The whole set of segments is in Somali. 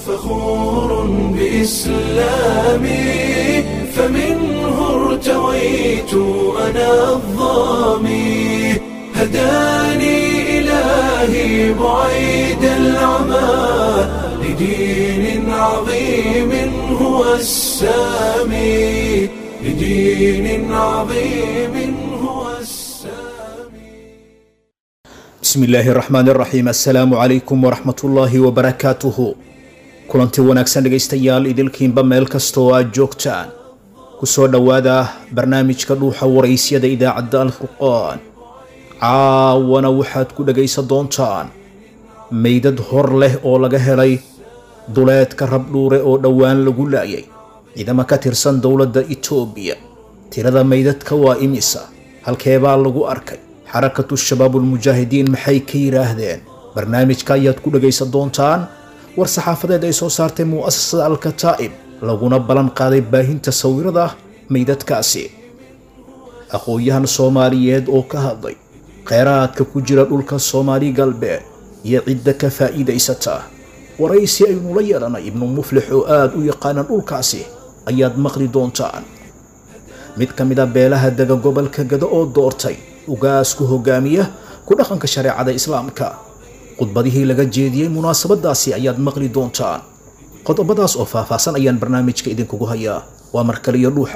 فخور بإسلامي فمنه ارتويت أنا الظامي هداني إلهي بعيد العمى لدين عظيم هو السامي لدين عظيم هو السامي bismi illaahi raxmaan raxiim assalaamu calaykum waraxmat ullaahi wabarakaatuhu kulanti wanaagsan dhegaystayaal idilkiinba meel kasta oo aad joogtaan kusoo dhowaada barnaamijka dhuuxa waraysyada idaacadda alfurqaan caawana waxaad ku dhagaysan doontaan meydad hor leh oo laga helay duleedka rabdhuure oo dhowaan lagu laayay ciidamo ka tirsan dowladda itoobiya tirada meydadka waa imisa halkeebaa lagu arkay xarakatu shabaabulmujaahidiin maxay ka yidhaahdeen barnaamijka ayaad ku dhagaysan doontaan war saxaafadeed ay soo saartay mu'asasada alkataa'ib laguna ballan qaaday baahinta sawirada meydadkaasi aqoon-yahan soomaaliyeed oo ka hadlay kheyraadka ku jira dhulka soomaali galbeed iyo cidda ka faa'iidaysata waraysi aynu la yeelanay ibnu muflix oo aada u yaqaana dhulkaasi ayaad maqli doontaan mid ka mid a beelaha dega gobolka gado oo doortay ugaasku hogaamiya ku dhaqanka shareecada islaamka khudbadihii laga jeediyey munaasabadaasi ayaad maqli doontaan qodobadaas oo faahfaahsan ayaan barnaamijka idinkugu hayaa waa markaliyo dhuuxa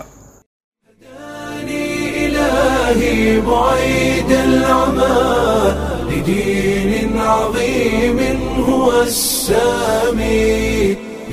هداني إلهي بعيد العمى لدين عظيم هو السامي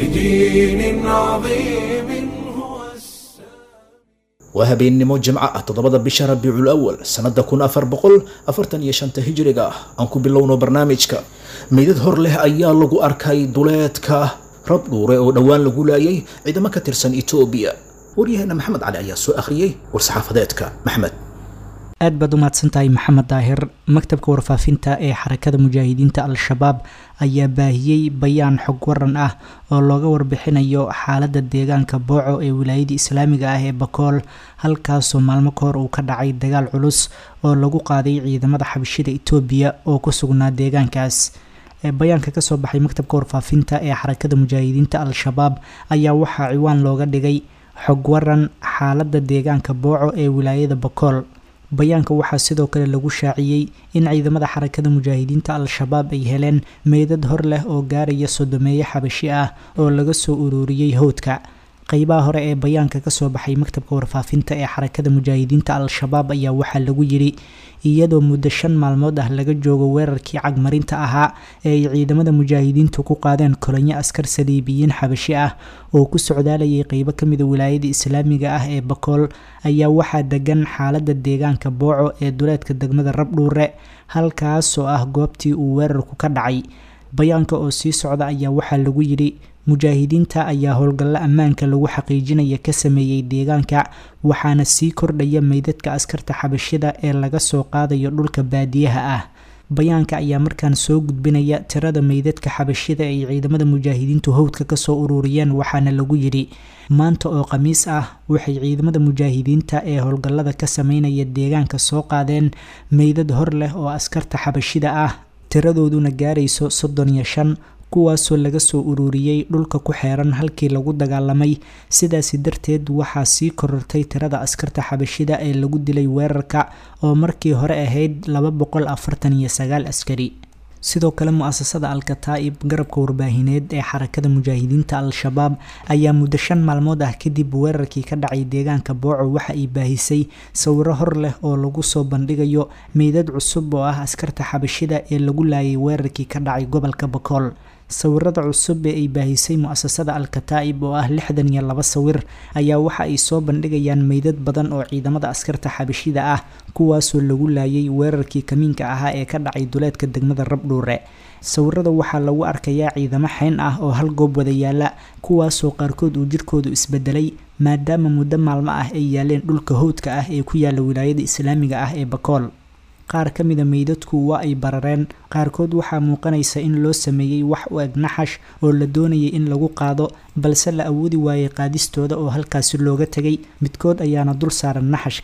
لدين عظيم هو السامي waa habeennimo jimco ah toddobada bisha rabiicul awal sannada kun afar boqol afartan iyo shanta hijiriga ah aan ku bilowno barnaamijka meydad hor leh ayaa lagu arkay duleedka rabdhuure oo dhowaan lagu laayay ciidamo ka tirsan itoobiya waryaheena maxamed cali ayaa soo akhriyey war-saxaafadeedka maxmed aad baad u mahadsantahay maxamed daahir maktabka warfaafinta ee xarakada mujaahidiinta al-shabaab ayaa baahiyey bayaan xog waran ah oo looga warbixinayo xaaladda deegaanka booco ee wilaayadii islaamiga ah ee bakool halkaasoo maalmo ka hor uu ka dhacay dagaal culus oo lagu qaaday ciidamada xabashida itoobiya oo ku sugnaa deegaankaas bayaanka kasoo baxay maktabka warfaafinta ee xarakada mujaahidiinta al-shabaab ayaa waxaa ciwaan looga dhigay xog waran xaaladda deegaanka booco ee wilaayada bakool bayaanka waxaa sidoo kale lagu shaaciyey in ciidamada xarakada mujaahidiinta al-shabaab ay heleen meydad hor leh oo gaaraya sodomeeye xabashi ah oo laga soo ururiyey howdka qeybaha hore ee bayaanka kasoo baxay maktabka warfaafinta ee xarakada mujaahidiinta al-shabaab ayaa waxaa lagu yidhi iyadoo muddo shan maalmood ah laga joogo weerarkii cagmarinta ahaa ee ay ciidamada mujaahidiintu ku qaadeen kolonyo askar saliibiyiin xabashi ah oo ku socdaalayay qeybo kamida wilaayada islaamiga ah ee bakool ayaa waxaa degan xaalada deegaanka booco ee duleedka degmada rabdhuure halkaasoo ah goobtii uu weerarku ka dhacay bayaanka oo sii socda ayaa waxaa lagu yidhi mujaahidiinta ayaa howlgallo ammaanka lagu xaqiijinaya ka sameeyey deegaanka waxaana sii kordhaya meydadka askarta xabashida ee laga soo qaadayo dhulka baadiyaha ah bayaanka ayaa markaan soo gudbinaya tirada meydadka xabashida ay ciidamada mujaahidiintu howdka kasoo ururiyeen waxaana lagu yidhi maanta oo khamiis ah waxay ciidamada mujaahidiinta ee howlgallada ka sameynaya deegaanka soo qaadeen meydad hor leh oo askarta xabashida ah tiradooduna gaarayso soddon iyo shan kuwaasoo laga soo ururiyey dhulka ku xeeran halkii lagu dagaalamay sidaasi darteed waxaa sii korortay tirada askarta xabashida ee lagu dilay weerarka oo markii hore ahayd laba boqol afartan iyo sagaal askari sidoo kale mu-asasada al-kataa'ib garabka warbaahineed ee xarakada mujaahidiinta al-shabaab ayaa muddo shan maalmood ah kadib weerarkii ka dhacay deegaanka booco waxa ay baahisay sawiro hor leh oo lagu soo bandhigayo meydad cusub oo ah askarta xabashida ee lagu laayay weerarkii ka dhacay gobolka bakool sawirada cusub ee ay baahisay mu-asasada al-kataa'ib oo ah lixdan iyo laba sawir ayaa waxa ay soo bandhigayaan meydad badan oo ciidamada askarta xabashida ah kuwaasoo lagu laayay weerarkii kamiinka ahaa ee ka dhacay duleedka degmada rabdhuure sawirada waxaa lagu arkayaa ciidamo xeyn ah oo hal goob wada yaala kuwaasoo qaarkood uu jirkoodu isbedelay maadaama muddo maalmo ah ay yaaleen dhulka howdka ah ee ku yaala wilaayada islaamiga ah ee bakool qaar ka mida meydadku waa ay barareen qaarkood waxaa muuqanaysa in loo sameeyey wax u eg naxash oo la doonayay in lagu qaado balse la awoodi waayey qaadistooda oo halkaasi looga tegay midkood ayaana dul saaran naxashka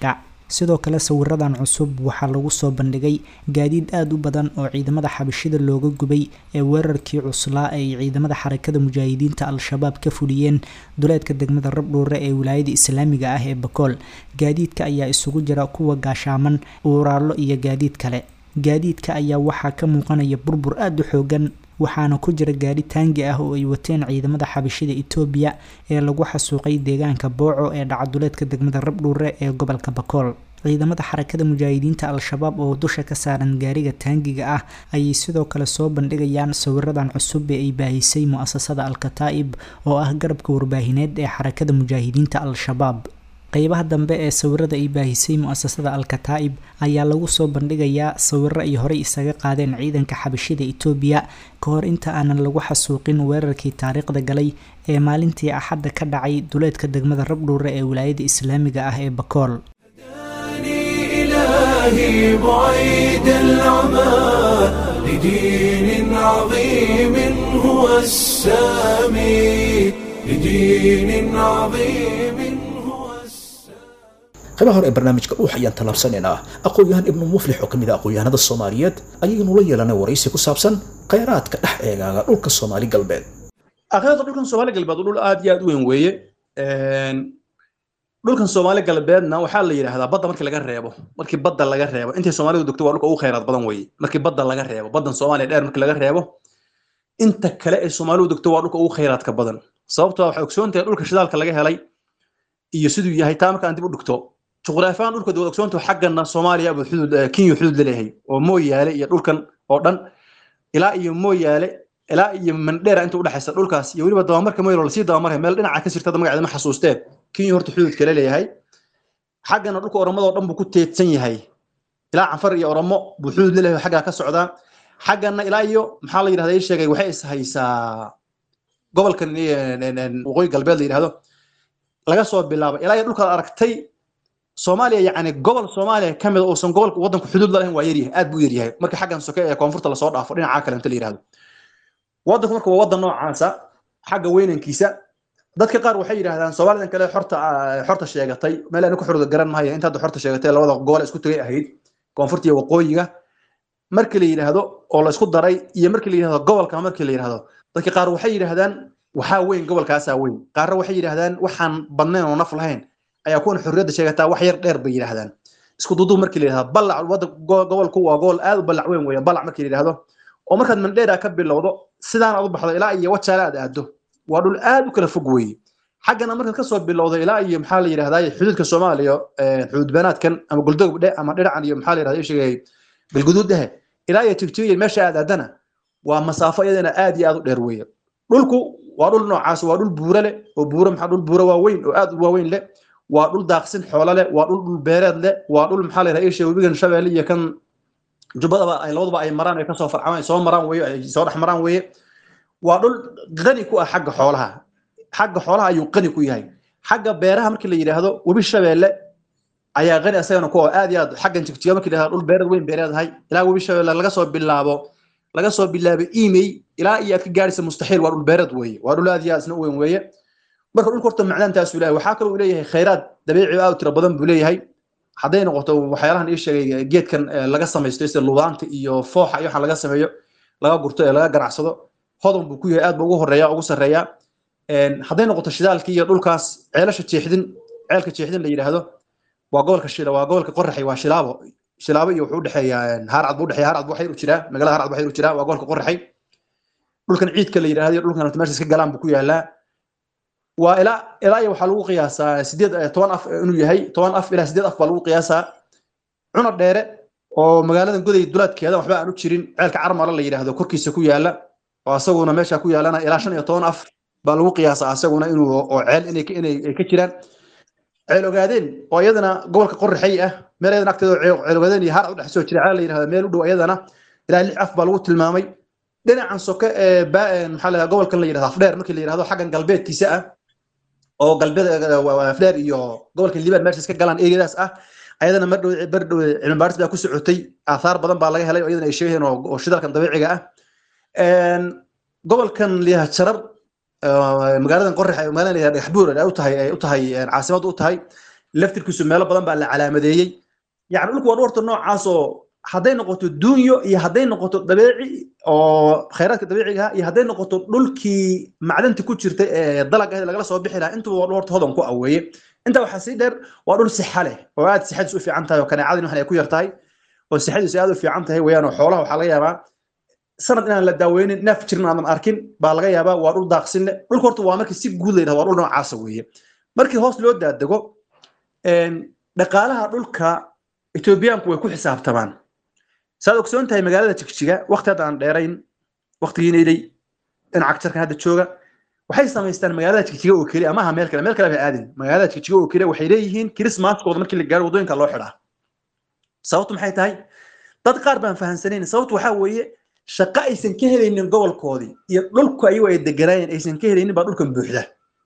sidoo kale sawiradan cusub waxaa lagu soo bandhigay gaadiid aada u badan oo ciidamada xabashida looga gubay ee weerarkii cuslaa ay ciidamada xarakada mujaahidiinta al-shabaab ka fuliyeen duleedka degmada rabdhuure ee wilaayada islaamiga ah ee bakool gaadiidka ayaa isugu jira kuwa gaashaaman uuraallo iyo gaadiid kale gaadiidka ayaa waxaa ka muuqanaya burbur aada u xoogan waxaana ku jira gaadhi taangi ah oo ay wateen ciidamada xabashida etoobiya ee lagu xasuuqay deegaanka booco ee dhacaduleedka degmada rabdhuure ee gobolka bakool ciidamada xarakada mujaahidiinta al-shabaab oo dusha ka saaran gaariga taangiga ah ayay sidoo kale soo bandhigayaan sawiradan cusub ee ay baahisay mu-asasada al-kataa'ib oo ah garabka warbaahineed ee xarakada mujaahidiinta al-shabaab qeybaha dambe ee sawirada ay baahisay mu-asasada al-kataa'ib ayaa lagu soo bandhigayaa sawiro ay horey isaga qaadeen ciidanka xabashida etoobiya ka hor inta aanan lagu xasuuqin weerarkii taariikhda galay ee maalintii axadda ka dhacay duleedka degmada rabdhuure ee wilaayada islaamiga ah ee bakool إلهي بعيد العمى لدين عظيم هو السامي لدين عظيم هو السامي qaybaha hore ee barnaamijka dhuux ayaan tallaabsanaynaa aqoon-yahan ibnu muflix oo ka mid ah aqoon-yahanada soomaaliyeed ayaynu la yeelanay waraysi ku saabsan khayraadka dhex eegaaga dhulka soomaali galbeed akhirada dhulkan soomaali galbeed dhul aad iyo aad u weyn weeye dhulkan soomaali galbeedna waxaa la yidhaahdaa badda markii laga reebo markii badda laga reebo intay soomaalidu degto waa dhulka ugu khayraad badan weeye markii badda laga reebo baddan soomaaliya dheer markii laga reebo inta kale ee soomaalidu degto waa dhulka ugu khayraadka badan sababtoo waxay ogsoon tahay dhulka shidaalka laga helay iyo siduu yahay taa markaan dib u dhigto juqraafiyan dhulka dawad ogsoonta xaggana soomaaliya buu xuduud kenya xuduud laleeyahay oo mooyaale iyo dhulkan oo dhan ilaa iyo mooyaale ilaa iyo mandheera inta udhexaysa dhulkaas iyo weliba dabamarka moylo lasii dabamaraya meel dhinaca ka sirtada magaceeda ma xasuustee kenya horta xuduudka laleeyahay xaggana dhulka oromadoo dhan buu ku teedsan yahay ilaa canfar iyo oromo buu xuduud laleeyahay xaggaa ka socdaa xaggana ilaa iyo maxaa la yidhahda ii sheegay waxay is haysaa gobolkan waqooyi galbeed la yidhahdo laga soo bilaabo ilaa iyo dhulkaad aragtay soomaaliya yacni gobol soomaaliya ka mid uusan gobolka waddanku xuduud la lahayn waa yaryahay aad buu yaryahay marka xaggan soke ee koonfurta lasoo dhaafo dhinaca kale inta la yidhahdo waddanku marka waa waddan noocaasa xagga weynankiisa dadka qaar waxay yidhahdaan soomaalidan kale xorta xorta sheegatay meel aan ku xorda garan maayo inta hadda xorta sheegatay labada gobol isku tagay ahayd koonfurta iyo waqooyiga markii la yidhaahdo oo la isku daray iyo markii la yidhahdo gobolka markii la yidhahdo dadka qaar waxay yidhahdaan waxaa weyn gobolkaasaa weyn qaarna waxay yidhahdaan waxaan badnayn oo naf lahayn ayaa kuwan xorriyadda sheegataa wax yar dheer bay yidhahdaan isku duduub markii la yidhahdo ballac wadda gobolku waa gobol aad u ballac weyn weeye ballac markii la yidhahdo oo markaad mandheera ka bilowdo sidaan aad u baxdo ilaa iyo wajaale aad aado waa dhul aad u kala fog weeye xaggana markaad kasoo bilowdo ilaa iyo maxaa la yidhahdaa xuduudka soomaaliya xuduud banaadkan ama guldog dhe ama dhinacan iyo maxaa la yidhahdaa sheegay galguduud dhehe ilaa iyo tigtigiya meesha aad aadana waa masaafo iyadana aad iyo aad u dheer weeye dhulku waa dhul noocaas waa dhul buuro leh oo buuro maxaa dhul buuro waaweyn oo aad u waaweyn leh waa dhul daaqsin xoolo leh waa dhul dhul beereed leh waa dhul maxaa la yidhahdaa isha webigan shabeelle iyo kan jubbadaba ay labaduba ay maraan ay kasoo farcamaan ay soo maraan weeye ay soo dhex maraan weeye waa dhul qani ku ah xagga xoolaha xagga xoolaha ayuu qani ku yahay xagga beeraha markii la yidhaahdo webi shabeelle ayaa qani asagana ku aad iyo aad xaggan jigjiga markii la yidhahdo dhul beereed weyn beereedahay ilaa webi shabeelle laga soo bilaabo laga soo bilaabo email ilaa iyo aad ka gaaraysa mustaxiil waa dhul beereed weeye waa dhul aad iyo aad isna u weyn weeye marka dhulka horta macdaantaasuu leeyahay waxaa kaloo uu leeyahay khayraad dabiici aad u tiro badan buu leeyahay hadday noqoto waxyaalahan ii sheegay geedkan laga samaysto sida lubaanta iyo fooxa iyo waxaan laga sameeyo laga gurto ee laga ganacsado hodan buu ku yahay aad buu ugu horeeya ugu sarreeya hadday noqoto shidaalkii iyo dhulkaas ceelasha jeexdin ceelka jeexdin la yidhaahdo waa gobolka shila waa gobolka qoraxay waa shilaabo shilaabo iyo wuxuu udhexeeya haarcad buu udhexeeya haarcad buu xayr u jiraa magaalada haarcad buu xayr u jiraa waa gobolka qoraxay dhulkan ciidka la yidhahdo iyo dhulkan meesha iska galaan buu ku yaalaa waa ilaa ilaa iyo waxaa lagu qiyaasaa sideed toban af inuu yahay toban af ilaa sideed af baa lagu qiyaasaa cuna dheere oo magaaladan goday dulaadkeeda waxba aan u jirin ceelka carmala la yidhaahdo korkiisa ku yaala oo asaguna meesha ku yaalana ilaa shan iyo toban af baa lagu qiyaasaa asaguna inuu oo ceel inay inay ka jiraan ceel ogaadeen oo iyadana gobolka qoraxay ah meel iyadana agteeda ceel ogaadeen iyo har u dhex soo jira ceel la yidhahdo meel u dhow iyadana ilaa lix af baa lagu tilmaamay dhinacan soke ee maxaa la gobolkan la yidhahdo afdheer markii la yidhahdo xaggan galbeedkiisa ah oo galbeed afdheer iyo gobolka liban meesha iska galaan eriyadaas ah ayadana mardhow bardhow cilmi baaris baa ku socotay aathaar badan baa laga helay oo iyadana ay sheegayeen oo shidaalkan dabiiciga ah gobolkan liyaha jarar magaaladan qorax magaalada liyaha dhagaxbuur ay u tahay ay u tahay caasimad u tahay laftirkiisu meelo badan baa la calaamadeeyey yani dhulku waa dhowrta noocaasoo hadday noqoto duunyo iyo hadday noqoto dabeeci oo khayraadka dabiiciga iyo hadday noqoto dhulkii macdanta ku jirta ee dalag ah lagala soo bixi lahaa intuba waa dhowrta hodan ku aweeye intaa waxaa sii dheer waa dhul sixa leh oo aad sixadiis u fiican tahay oo kaneecadin waxan ay ku yar tahay oo sixadiisu aad u fiican tahay weeyaan oo xoolaha waxaa laga yaabaa sanad inaan la daaweynin neef jirin aadan arkin baa laga yaabaa waa dhul daaqsin leh dhulka horta waa markii si guud la yidhahdo waa dhul noocaasa weeye markii hoos loo daadego dhaqaalaha dhulka etoobiyaanku way ku xisaabtamaan saad ogsoon tahay magaalada jigjiga waqti hadda aan dheerayn waqtigiinaydey dhinaca jarkan hadda jooga waxay samaystaan magaalada jigjiga oo keliya amaha meel kale meel kale bay aadin magaalada jigjiga oo keliya waxay leeyihiin kirismaaskooda markii la gaaro waddooyinka loo xidhaa sababtu maxay tahay dad qaar baan fahansanayn sababtu waxaa weeye shaqo aysan ka helaynin gobolkoodii iyo dhulku ayagu ay deganaayeen aysan ka helaynin baa dhulkan buuxda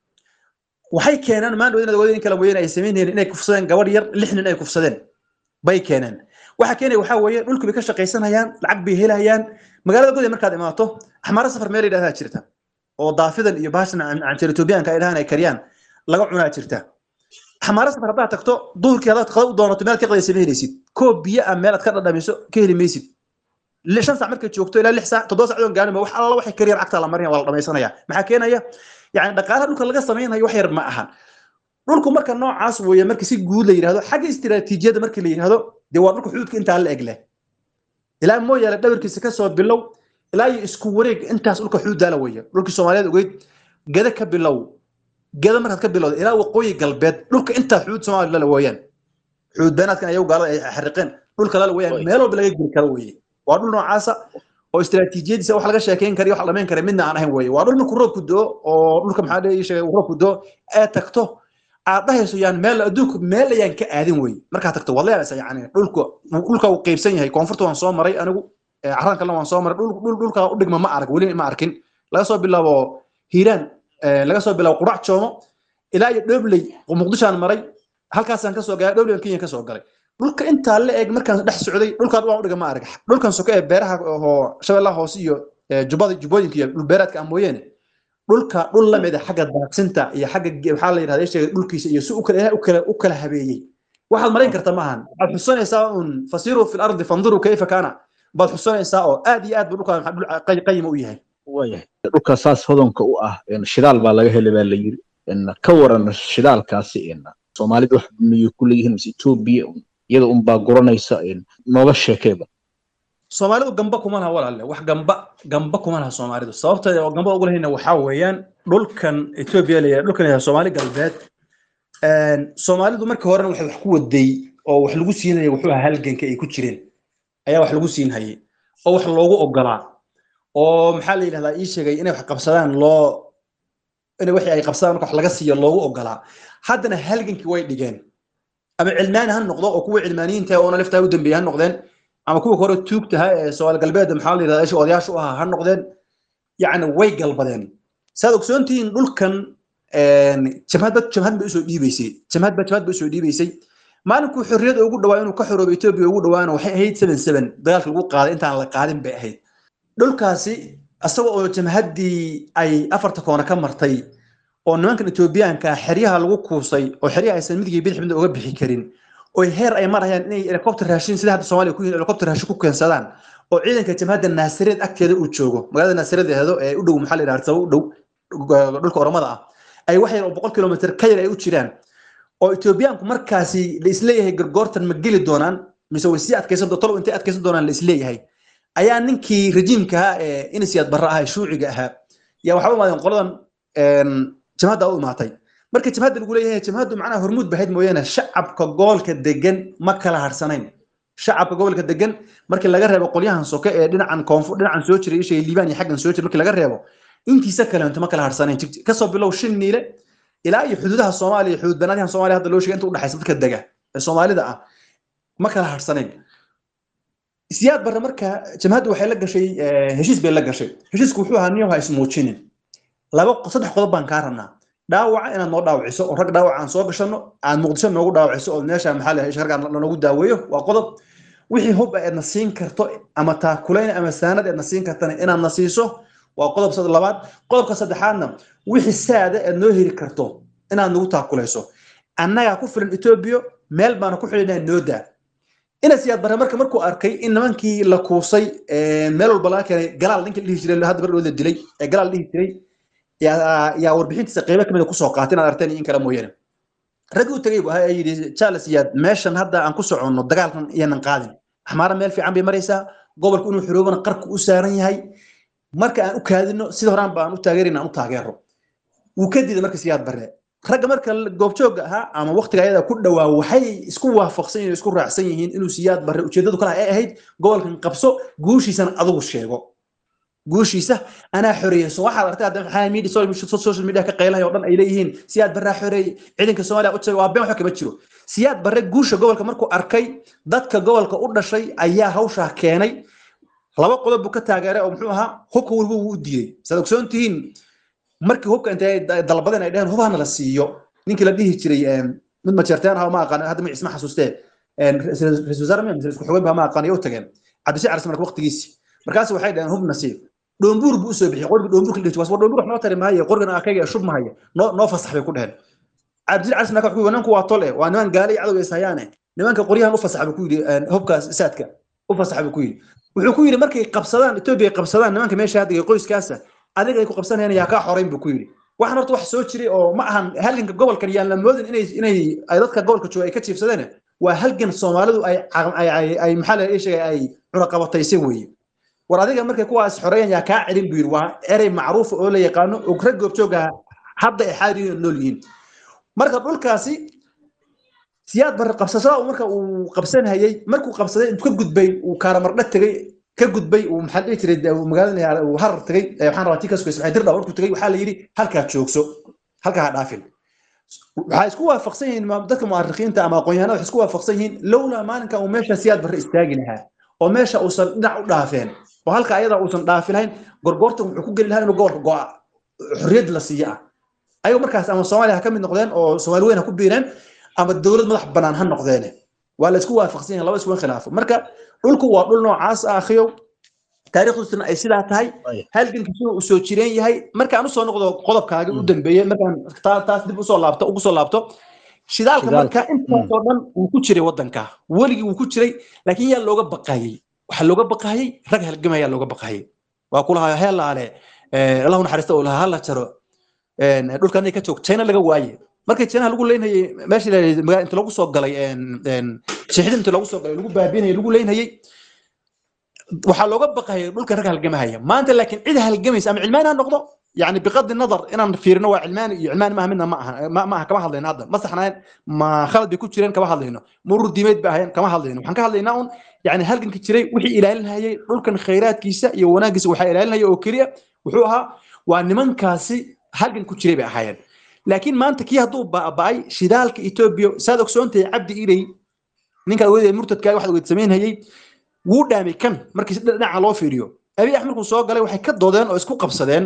waxay keenaan maan inaad ogaadeen in kala weeyeen ay samaynayeen inay kufsadeen gabadh yar lix nin ay kufsadeen bay keeneen waxa keenaya waxaa weeye dhulku bay ka shaqaysanayaan lacag bay helayaan magaalada goday markaad imaato axmaaro safar meel yidhahdaa jirta oo daafidan iyo baashan canjeer etoobiyaanka ay dhahaan ay kariyaan laga cunaa jirta axmaaro safar haddaad tagto duhurkii haddaad qada u doonato meel ka qadaysa ma helaysid koob biyo ah meel aad ka dhadhamiso ka heli maysid shan saac markay joogto ilaa lix saac toddoba saacadoon gaarin wax alla waxay kariyaan cagtaa la marinaya waa la dhamaysanaya maxaa keenaya yani dhaqaalaha dhulka laga samaynayo wax yar ma aha dhulku marka noocaas weeye marka si guud la yidhahdo xagga istiraatiijiyadda markii la yidhahdo dee waa dhulka xuduudka intaa la eg leh ilaa mooyaale dhabarkiisa kasoo bilow ilaa iyo isku wareeg intaas dhulka xuduuddaala weeye dhulkii soomaaliyeed ogeyd gada ka bilow gada markaad ka bilowda ilaa waqooyi galbeed dhulka intaa xuduud soomaaliya lala weeyaan xuduud beenaadkan ayagu gaalada ay xariqeen dhulka lala weeyaan meel walba laga geli karo weeye waa dhul noocaasa oo istiraatiijiyadiisa wax laga sheekeyn kara wax la dhamayn kara midna aan ahayn weeye waa dhul markuu roobku doo oo dhulka maxaa dhihi sheegay roobku doo ee tagto aad dhahayso yaan meel adduunku meel ayaan ka aadin weeye markaad tagto waad leedahay yani dhulka dhulka uu qaybsan yahay koonfurta waan soo maray anigu carran kalena waan soo maray dhul dhulka u dhigma ma arag weli ma arkin laga soo bilaabo hiiraan laga soo bilaabo qurac joomo ilaa iyo dhobley muqdishaan maray halkaasaan kasoo galay dhobley kenya kasoo galay dhulka intaa la eg markaan dhex socday dhulkaan waan udhiga ma arag dhulkan soke ee beeraha oo shabeellaha hoose iyo jubbada jubbooyinka iyo dhul beeraadka ah mooyeene dhulka dhul lamid ah xagga daaqsinta iyo xagga maxaa la yidhahda sheegay dhulkiisa iyo si ukala u kala u kala habeeyey waxaad marayn karta maahan waxaad xusanaysaa un fasiiruu fi lardi fanduruu kayfa kaana baad xusanaysaa oo aad iyo aad buu dhulkaan dhul qayima u yahay waayahay dhulka saas hodanka u ah shidaal baa laga helay baa la yiri ka waran shidaalkaasi soomaalida wax miyay ku leeyihiin mise etoobiya iyada unbaa guranaysa nooga sheekeeba soomaalidu gamba kuma laha walaalle wax gamba gamba kuma laha soomaalidu sababta oo gamba ugu lahayna waxaa weeyaan dhulkan etoobiya la yidhaha dhulkan yahay soomaali galbeed soomaalidu markii horena waxay wax ku waday oo wax lagu siinaya wuxuu ahaa halganka ay ku jireen ayaa wax lagu siin hayay oo wax loogu ogolaa oo maxaa la yidhahdaa ii sheegay inay wax qabsadaan loo inay wixii ay qabsadaan marka wax laga siiyo loogu ogolaa haddana halgankii way dhigeen ama cilmaani ha noqdo oo kuwa cilmaaniyiinta oona liftaa u dambeeyey ha noqdeen ama kuwa hore tuugtaha ee soomaali galbeedda maxaa la yidhahdaa isha odayaasha u ahaa ha noqdeen yacni way galbadeen saad ogsoontihiin dhulkan jamhad jamhad bay usoo dhiibaysay jamhad ba jamhad bay usoo dhiibaysay maalinkuu xorriyad ugu dhawaa inuu ka xoroobo etoobiya ugu dhawaana waxay ahayd seven seven dagaalka lagu qaaday intaan la qaadin bay ahayd dhulkaasi isaga oo jamhaddii ay afarta koona ka martay oo nimankan etoobiyaanka xeryaha lagu kuusay oo xeryaha aysan midigii bidix midna uga bixi karin oo heer ay marayaan inay helicopter raashin sida hadda soomaaliya ku yihiin helicopter raashin ku keensadaan oo ciidanka jamhadda naasireed agteeda uu joogo magaalada naasireed eedo ee u dhow maxaa la yidhahda u dhow dhulka oromada ah ay wax yar oo boqol kilomitr ka yar ay u jiraan oo etoobiyaanku markaasi la isleeyahay gargoortan ma geli doonaan mise way sii adkaysan tolow intay adkaysan doonaan la isleeyahay ayaa ninkii rejiimka ahaa ee inisiyaad barre ahaa shuuciga ahaa yaa waxaa u imaadeen qoladan jamhadda u imaatay marka jamhadda lagu leeyahay jamhaddu macnaha hormuud bahayd mooyaane shacabka gobolka degan ma kala harsanayn shacabka gobolka degan markii laga reebo qolyahan soke ee dhinacan koonfur dhinacan soo jiray ishay liibaan iyo xaggan soo jiray markii laga reebo intiisa kale inta ma kala harsanayn kasoo bilow shin niile ilaa iyo xuduudaha soomaaliya xuduud banaadyahan soomaaliya hadda loo sheegay inta u dhexaysa dadka dega ee soomaalida ah ma kala harsanayn siyaad barre marka jamhaddu waxay la gashay heshiis bay la gashay heshiisku wuxuu ahaa niyo ha ismuujinin laba saddex qodob baan kaa rabnaa dhaawaca inaad noo dhaawiciso oo rag dhaawac aan soo gashano aad muqdisho noogu dhaawiciso oo meesha maxaa la sharga lanoogu daaweeyo waa qodob wixii hub eedna siin karto ama taakulayn ama saanad eedna siin kartana inaad na siiso waa qodob labaad qodobka saddexaadna wixii saada eed noo heli karto inaad nagu taakulayso annagaa ku filan etoobiya meel baana ku xidhinaa noo daa ina siyaad barre marka markuu arkay in nimankii la kuusay meel walba laga keenay galaal ninkii la dhihi jiray hadda bardhood la dilay ee galaal dhihi jiray yaa warbixintiisa qeybo kamid a kusoo qaatay inaad arteen in kale mooyaane raggii u tegay bu ahaa yidhi charles siyaad meeshan hadda aan ku soconno dagaalkan iyanan qaadin axmaara meel fiican bay maraysaa gobolku inuu xiroobana qarku u saaran yahay marka aan u kaadino sida horaan ba aan u taageerina aan u taageero wuu ka diiday marka siyaad barre ragga marka goobjooga ahaa ama waqtiga ayada ku dhowaa waxay isku waafaqsan yihiin isku raacsan yihiin inuu siyaad barre ujeedadu kale ay ahayd gobolkan qabso guushiisana adigu sheego guushiisa anaa xoreeyeyso waxaad artay hadda maxaa media social media ka qaylahay oo dhan ay leeyihiin siyaad barraa xoreeyey ciidanka soomaaliya u tagay waa been waxa kama jiro siyaad barre guusha gobolka markuu arkay dadka gobolka u dhashay ayaa hawshaa keenay laba qodob buu ka taageeray oo muxuu ahaa hubka weliba wuu u diiday saad ogsoon tihiin markii hubka intay dalbadeen ay dheheen hubhana la siiyo ninkii la dhihi jiray mid majeerteen aha ma aqaan hadda magaciis ma xasuustee ra-isul wasaare miya isku xogeen baa ma aqaan iyo u tageen cabdisi caris marka waqtigiisi markaas waxay dhaheen hub nasiib dhoombuur buu usoo bixiyey qorgi dhoombuurka la dhihi jiray dhoombuur wax noo tari maayo qorgan akayga shub mahaya noo noo fasax bay ku dheheen cabdisi caris marka wuxuu nimanku waa tole waa niman gaali cadow is hayaane nimanka qoryahan u fasax buu ku yidhi hubkaas saadka u fasax buu ku yidhi wuxuu ku yidhi markay qabsadaan etoobiya ay qabsadaan nimanka meesha hadda iyo qoyskaasa adiga ay ku qabsanayaan yaa kaa xorayn buu ku yidhi waxaan horta wax soo jiray oo ma ahan halganka gobolkan yaan la moodin inay inay ay dadka gobolka jooga ay ka jiifsadeen waa halgan soomaalidu ay ay maxaa la sheegay ay cunaqabataysay weeye war adiga markay kuwaas xoreeyaan yaa kaa celin buu yidhi waa erey macruufa oo la yaqaano oo rag goobjooga hadda ay xaadirin nool yihiin marka dhulkaasi siyaad barre qabsashada marka uu qabsanhayay markuu qabsaday intuu ka gudbay uu kaaramardha tegay ka gudbay uu maxaa dhihi jiray magaalada uu harar tegay waxaan rabaa tii kasoo ismaaciil dirdhaw markuu tegay waxaa la yidhi halkaa joogso halkaa ha dhaafin waxay isku waafaqsan yihiin dadka mu'arikhiinta ama aqoonyahanada waxay isku waafaqsan yihiin lowlaa maalinka uu meesha siyaad barre istaagi lahaa oo meesha uusan dhinac u dhaafeen oo halka ayada uusan dhaafi lahayn gorgortan wuxuu ku geli lahaa inuu gobolka go'a xorriyad la siiyo ah ayagu markaas ama soomaaliya ha ka mid noqdeen oo soomaali weyn ha ku biireen ama dowlad madax bannaan ha noqdeene waa la isku waafaqsan yahay laba iskuwan khilaafo marka dhulku waa dhul noocaas ah akhiyow taariikhdiisuna ay sidaa tahay halgankiisuna uu soo jireen yahay markaan usoo noqdo qodobkaaga u dambeeyey markaan taas dib usoo laabto ugu soo laabto shidaalka marka intaasoo dhan wuu ku jiray waddanka weligii wuu ku jiray laakiin yaa looga baqayey waxaa looga baqayey rag halgamaya looga baqayey waa kulahaa heelaale allahu naxariista uu lahaa hala jaro dhulkan ka joog china laga waaye markii china lagu leynayay meesha inta lagu soo galay shixidin inta lagu soo galay lagu baabinayay lagu leynayay waxaa looga baqayay dhulka rag halgamahaya maanta laakiin cid halgamaysa ama cilmaan ha noqdo يعني بغض النظر ان فيرنا وعلمان علمان ما منا ما ما, ما كما هادلين هذا ما صحنا ما خلد بيكون جيران كما هادلينو مرور ديميد باهين كما هادلينو waxaan ka hadlaynaa un yani halganka jiray wixii ilaalinayay dhulkan khayraadkiisa iyo wanaagiisa waxa ilaalinaya oo kaliya wuxuu ahaa waa nimankaasi halgan ku jiray bay ahaayeen laakiin maanta kii hadduu baaba'ay shidaalka Ethiopia saad ogsoontahay cabdi ilay ninka weydii murtadka waxa uu sameynayay wuu dhaamay kan markii dhinaca loo fiiriyo abi axmed markuu soo galay waxay ka doodeen oo isku qabsadeen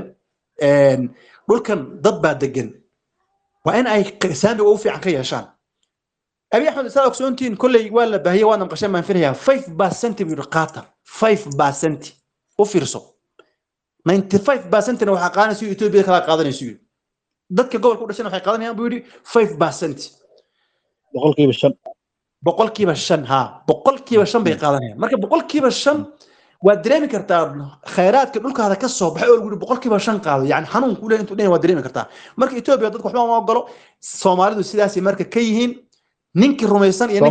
dhulkan dad baa degan waa in ay saamiga ugu fiican ka yeeshaan abi axmed saa ogsoontiin kolley waa la baahiyey waana maqasheen baan filayaa five percent buu yidhi qaata five percent u fiirso ninety five percentna waxaa qaadanaysa ethiopia kala qaadanaysa yidhi dadka gobolka u dhashana waxay qaadanayaan buu yidhi five percent boqolkiiba shan boqolkiiba shan ha boqolkiiba shan bay qaadanayaan marka boqolkiiba shan waad dareemi kartaa khayraadka dhulkaada ka soo baxay oo lagu boqolkiiba shan qaado yani xanuun kule intuu dhan waad dareemi kartaa marka etoobiya dadka waxba ma ogolo soomaalidu sidaasay marka ka yihiin ninkii rumaysan iyo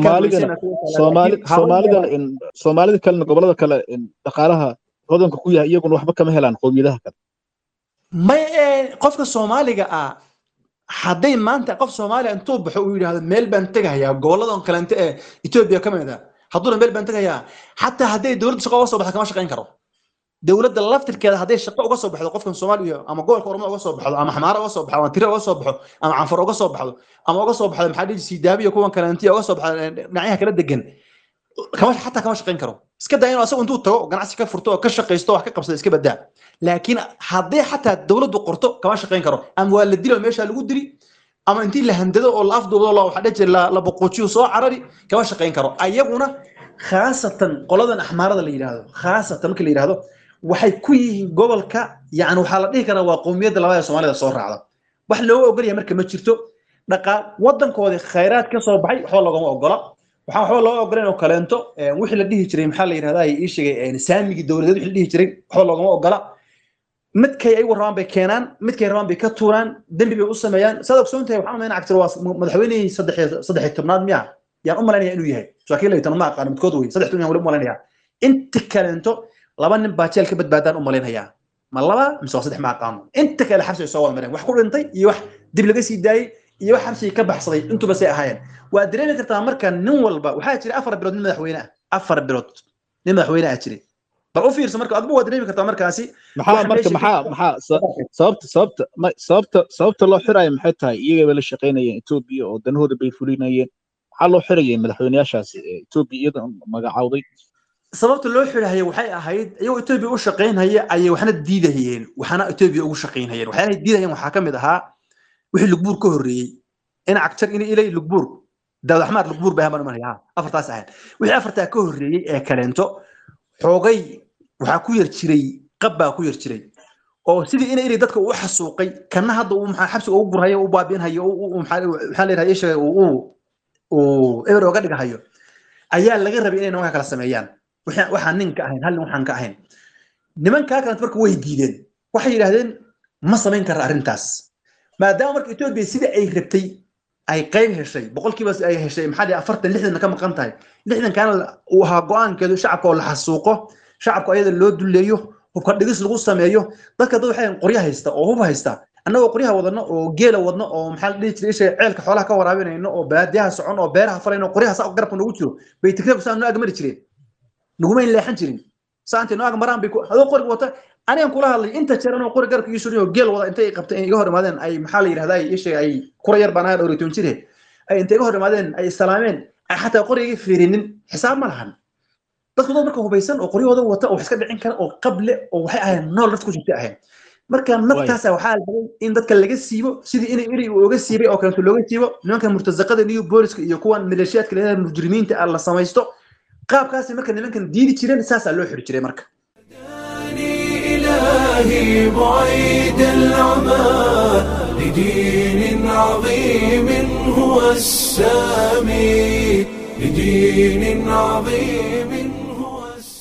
soomaalida soomaalida kalena gobolada kale dhaqaalaha hodanka ku yahay iyaguna waxba kama helaan qowmiyadaha kale may qofka soomaaliga ah hadday maanta qof soomaaliya intuu baxo uu yidhaahdo meel baan tegahayaa goboladan kalente ee etoobiya ka mid ah hadduuna meel baan tegayaa xataa hadday dowladda shaqo uga soo baxdo kama shaqayn karo dowladda laftirkeeda hadday shaqo uga soo baxdo qofkan soomaaliya ama gobolka ormo uga soo baxdo ama xamaara uga soo baxdo ama tire uga soo baxo ama canfar uga soo baxdo ama uga soo baxdo maxaa dhihi siidaabiya kuwan kalentiya uga soo baxdo dhinacyaha kala degan kama xataa kama shaqayn karo iska daa inuu asagu intuu tago ganacsi ka furto oo ka shaqaysto wax ka qabsado iska badaa laakiin haddii xataa dowladdu qorto kama shaqayn karo ama waa la dilo meesha lagu dili ama intii la handado oo la afduubdo la waxa dhaje la boqojiyo soo carari kama shaqayn karo ayaguna khaasatan qoladan axmaarada la yidhaahdo khaasatan marka la yidhaahdo waxay ku yihiin gobolka yani waxaa la dhihi karaa waa qowmiyadda labada ee soomaalida soo raacda wax looga ogolyahay marka ma jirto dhaqaa waddankoodii khayraad ka soo baxay waxba loogama ogola waxaan waxba loo ogoleen oo kaleento wixii la dhihi jiray maxaa la yidhahdaa ii sheegay saamigii dowladeed wixii la dhihi jiray waxba loogama ogola midkay ayagu rabaan bay keenaan midkay rabaan bay ka tuuraan dembi bay u sameeyaan saad ogsoon tahay waxaan umaynaa cagtir waa madaxweynihii saddex tobnaad miya yaan u malaynaya inuu yahay saakiin la tobnaad ma aqaano midkood wey saddex tobnaad wali u malaynaya inta kaleento laba nin baa jeel ka badbaadaan u malaynayaa ma laba mise waa saddex ma aqaano inta kale xabsi ay soo wada mareen wax ku dhintay iyo wax dib laga sii daayey iyo wax xabsigii ka baxsaday intuba say ahaayeen waa dareemi kartaa marka nin walba waxaa jira afar bilood nin madaxweyne ah afar bilood nin madaxweyne ah jiray bal u fiirso marka adigu waa dareemi kartaa markaasi maxaa marka maxaa maxaa sababta sababta sababta sababta loo xirayo maxay tahay iyagaba la shaqaynayeen etoobiya oo danahooda bay fulinayeen maxaa loo xirayay madaxweyneyaashaasi etoobiya iyada magacawday sababta loo xidhahaya waxay ahayd iyagoo etoobiya u shaqaynhaya ayay waxna diidahayeen waxna etoobiya ugu shaqaynhayeen waxyaalahay diidahayeen waxaa ka mid ahaa wixii lugbuur ka horreeyey in cagtar in ilay lugbuur daawud axmaar lugbuur bay haman imanaya afartaas ahayd wixii afartaa ka horreeyey ee kaleento xoogay waxaa ku yar jiray qab baa ku yar jiray oo sidii ina ilay dadka uu xasuuqay kana hadda uu maxaa xabsiga ugu gurhayo u baabiinhayo maxaa leeyahay ishaga uu uu eber oga dhigahayo ayaa laga rabay inay nimanka kala sameeyaan waxaan nin ka ahayn hal nin waxaan ka ahayn nimankaa kalent marka way diideen waxay yidhaahdeen ma samayn kara arrintaas maadaama marka etoobiya sida ay rabtay ay qayb heshay boqolkiiba ay heshay maxaa dhihi afartan lixdanna ka maqan tahay lixdankaana uu ahaa go-aankeedu shacabka oo la xasuuqo shacabka ayada loo duleeyo hubka dhigis lagu sameeyo dadka dad waxay qorya haysta oo hub haysta annagoo qoryaha wadano oo geela wadno oo maxaa la dhihi jiray isha ceelka xoolaha ka waraabinayno oo baadiyaha socon oo beeraha falayno qoryaha saa garabka noogu jiro bay tigreebku saa noo agmari jireen nagumayn leexan jirin saantay noo agmaraan bay adoo qoriga wata anigan kula hadlay inta jeer anoo qori garabka ii surin oo geel wada intay qabtay iga hor imaadeen ay maxaa la yidhahdaa isha ay kura yar baan ahaa dhowritoon jire ay intay iga hor imaadeen ay salaameen ay xataa qoriga fiirinin xisaab ma lahan dadku dad marka hubaysan oo qoryahooda wata oo wax iska dhicin kara oo qable oo waxay ahayn nool nafta ku jirta ahayn marka naftaasa waxaa lahay in dadka laga siibo sidii in iri uu oga siibay oo kaleeto looga siibo nimanka murtazaqada new booliska iyo kuwan maleeshiyaadka leedahay mujrimiinta ah la samaysto qaabkaasi marka nimankan diidi jireen saasaa loo xiri jiray marka إلهي بعيد العمى لدين عظيم هو السامي لدين عظيم هو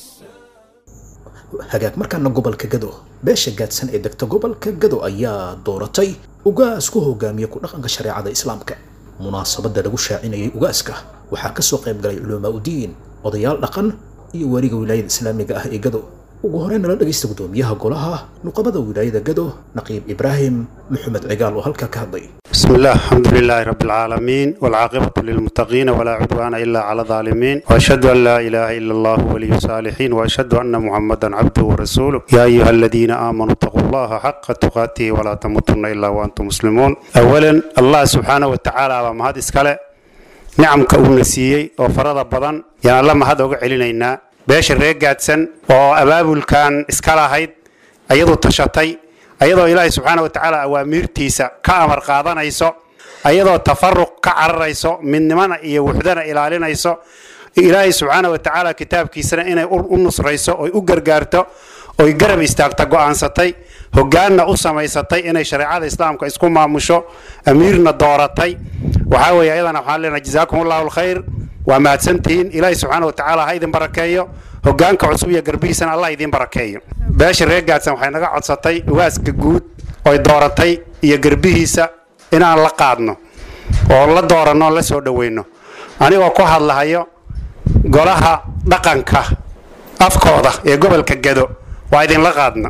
hagaag markaana gobolka gado beesha gaadsan ee degta gobolka gado ayaa dooratay ugaas ku hogaamiya ku dhaqanka shareecada islaamka munaasabadda lagu shaacinayay ugaaska waxaa ka soo qayb galay culamaa udiin odayaal dhaqan iyo weriga wilaayada islaamiga ah ee gado ugu horeyna la dhegaysta gudoomiyaha golaha nuqabada wilaayada gado naqiib ibraahim maxamed cigaal oo halkaa ka hadlay بسم الله الحمد لله رب العالمين والعاقبة للمتقين ولا عدوان إلا على الظالمين وأشهد أن لا إله إلا الله ولي الصالحين وأشهد أن محمدا عبده ورسوله يا أيها الذين آمنوا اتقوا الله حق تقاته ولا تموتن إلا وأنتم مسلمون أولا الله سبحانه وتعالى وما هذا إسكاله نعم كون سيي وفرض بدن يعني الله ما هذا علينا beesha reer gaadsan oo abaabulkan iska lahayd ayadoo tashatay ayadoo ilaahay subxaana wa tacaala awaamiirtiisa ka amar qaadanayso ayadoo tafaruq ka cararayso midnimana iyo wuxdana ilaalinayso ilaahay subxaana wa tacaala kitaabkiisana inay u nusrayso oy u gargaarto oy garab istaagta go'aansatay hogaanna u samaysatay inay shareecada islaamka isku maamusho amiirna dooratay waxaa weeye ayadana waxaan leenahay jazaakum allahu alkhayr waa mahadsantihiin ilaahay subxaana wa tacaala ha idin barakeeyo hogaanka cusub iyo garbihiisana allah idin barakeeyo beesha reer gaadsan waxay naga codsatay ugaaska guud oy dooratay iyo garbihiisa inaan la qaadno oo la dooranno la soo dhoweyno anigoo ku hadlahayo golaha dhaqanka afkooda ee gobolka gado waa idinla qaadna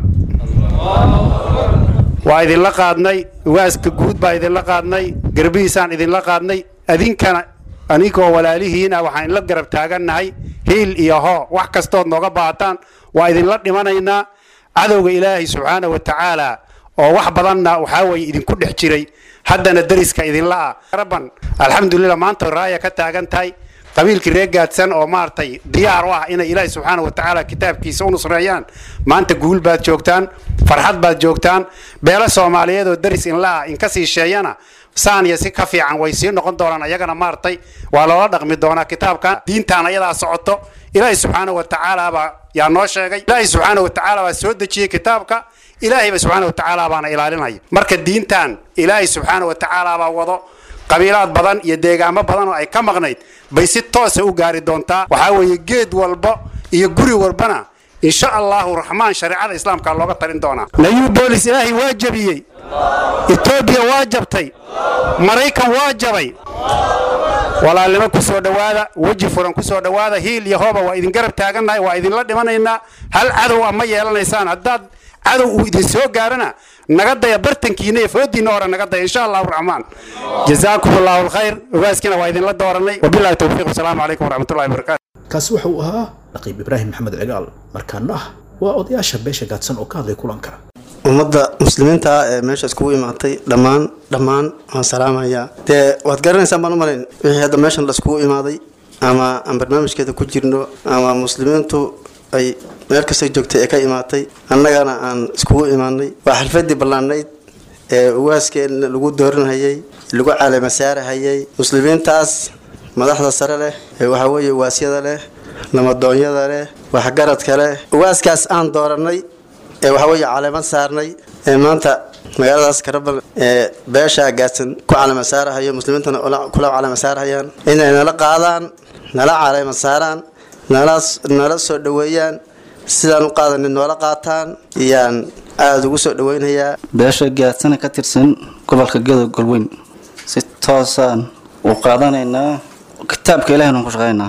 waa idinla qaadnay ugaaska guud baa idinla qaadnay garbihiisaan idinla qaadnay adinkana anigoo walaalihiina waxaan la garab taagannahay hiil iyo hoo wax kastood nooga baahataan waa idinla dhimanaynaa cadowga ilaahay subxaana wa tacaala oo wax badanna waxaa weeye idinku dhex jiray haddana deriska idinla ah rabban alxamdulilah maanta raaya ka taagan tahay qabiilkii reer gaadsan oo maaragtay diyaar u ah inay ilaahay subxaana wa tacaala kitaabkiisa u nusreeyaan maanta guul baad joogtaan farxad baad joogtaan beelo soomaaliyeed oo deris inla ah inka sii sheeyana saan iyo si ka fiican way sii noqon doonaan ayagana maaragtay waa loola dhaqmi doonaa kitaabkan diintaan ayadaa socoto ilaahay subxaana wa tacaala baa yaa noo sheegay ilaahay subxaana wa tacaala baa soo dejiyey kitaabka ilaahayba subxaana wa tacaala baana ilaalinaya marka diintan ilaahay subxaana wa tacaala baa wado qabiilaad badan iyo deegaamo badan oo ay ka maqnayd bay si toosa u gaari doontaa waxaa weeye geed walba iyo guri walbana insha allahu raxmaan shareecada islaamka looga talin doonaa nayuu boolis ilaahay waa jabiyey etoobiya waa jabtay maraykan waa jabay walaalnimo ku soo dhowaada weji furan ku soo dhowaada hiil iyo hooba waa idin garab taagannahay waa idinla dhimanaynaa hal cadow a ma yeelanaysaan haddaad cadow uu idin soo gaarana naga daya bartankiina iyo foodiinna hore naga daya insha allahu raxmaan jazaakum allahu alkhayr ogaaskiina waa idinla dooranay wabillahi towfiiq wasalaamu calaykum waraxmatullahi wabarakaatu kaasi waxa uu ahaa naqiib ibraahim maxamed cigaal markaana ah waa odayaasha beesha gaadsan oo ka hadlay kulanka ummadda muslimiinta ah ee meesha iskugu imaatay dhammaan dhammaan waan salaamayaa dee waad garanaysaan baan u malayn wixii hadda meeshan laiskugu imaaday ama aan barnaamijkeeda ku jirno ama muslimiintu ay meel kastoo joogtay ee ka imaatay annagana aan iskugu imaanay waa xalfadii ballaanayd ee uwaaskeena lagu dooranhayay lagu caleemasaarahayay muslimiintaas madaxda sare leh ee waxaa weeye waasyada leh namadoonyada leh waxgaradka leh uwaaskaas aan dooranay ee waxaa weeye caleemad saarnay ee maanta magaaladaas karabal ee beesha gaadsan ku caleema saarahayo muslimiintana kula caleema saarahayaan inay nala qaadaan nala caleema saaraan nala nala soo dhoweeyaan sidaan u qaadanin noola qaataan iyaan aada ugu soo dhoweynayaa beesha gaadsana ka tirsan gobolka gadow golweyn si toosaan u qaadanaynaa kitaabka ilahaynu ku shaqaynaa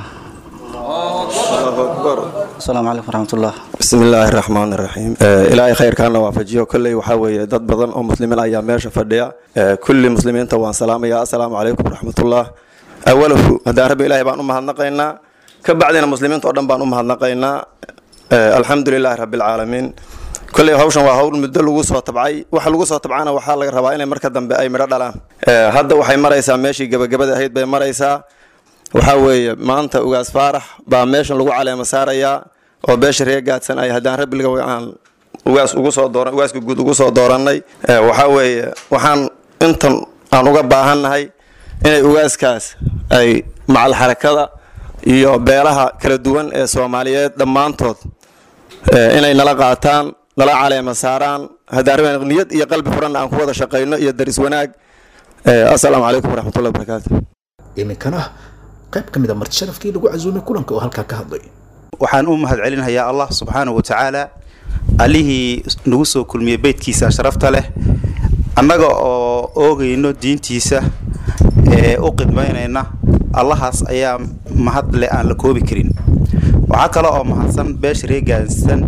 asalaamu calaykum waraxmatullah bismillaahi raxmaan raxiim ilaahay khayrkaana waafajiyo kolley waxaa weeye dad badan oo muslimiin ayaa meesha fadhiya kulli muslimiinta waan salaamaya assalaamu calaykum waraxmatullah awalahu haddaan rabbi ilaahay baan u mahadnaqaynaa ka bacdina muslimiinta oo dhan baan u mahadnaqaynaa alxamdu lilaahi rabbilcaalamiin kolley hawshan waa hawl muddo lagu soo tabcay waxa lagu soo tabcana waxaa laga rabaa inay marka dambe ay midho dhalaan hadda waxay maraysaa meeshii gebagabada ahayd bay maraysaa waxaa weeye maanta ugaas faarax baa meeshan lagu caleema saarayaa oo beesha reer gaadsan ay haddaan rabbiga aan ugaas ugu soo dooran ugaaska guud ugu soo doorannay waxaa weeye waxaan intan aan uga baahannahay inay ugaaskaas ay macal xarakada iyo beelaha kala duwan ee soomaaliyeed dhammaantood inay nala qaataan nala caleema saaraan haddaan rabbi niyad iyo qalbi furanna aan ku wada shaqayno iyo daris wanaag assalaamu calaykum waraxmatullahi wabarakaatu iminkana qayb ka mid a marti sharafkii lagu casuumay kulanka oo halkaa ka hadlay waxaan u mahad celinayaa allah subxaanahu wa tacaala allihii nagu soo kulmiyey beydkiisa sharafta leh annaga oo oogayno diintiisa ee u qidmaynayna allahaas ayaa mahad leh aan la koobi karin waxaa kale oo mahadsan beesha reegaansan